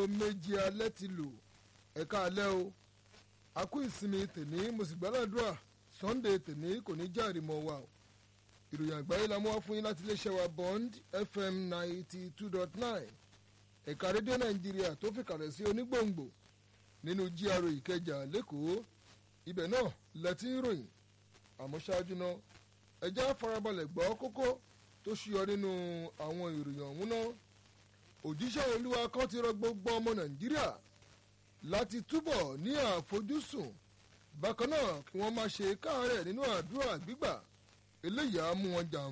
aago méje alẹ́ ti lù ẹ̀ka alẹ́ o a kú ìsinmi tèní mo sì gbàdúrà sunday tèní kò ní járe mọ́ wa o ìròyìn àgbáyé la mú wá fún yín láti iléeṣẹ́ wa bond fm ninety two dot nine ẹ̀ka rédíò nàìjíríà tó fi kàlẹ̀ sí onígbòǹgbò nínú GRA ìkẹjà lẹ́kọ̀ọ́ ibẹ̀ náà lẹ́tí ń ròyìn àmọ́ ṣáájú náà ẹjẹ́ farabalẹ̀ gbọ́ kókó tó ṣuyọ nínú àwọn ìròyìn ọ̀hún náà òjíṣẹ́ olúwa kan ti rọ gbogbo ọmọ nàìjíríà láti túbọ̀ ní àfojúsùn bákan náà kí wọ́n má ṣe káàárẹ̀ nínú àdúrà gbígbà eléyìí á mú wọn jàǹfà.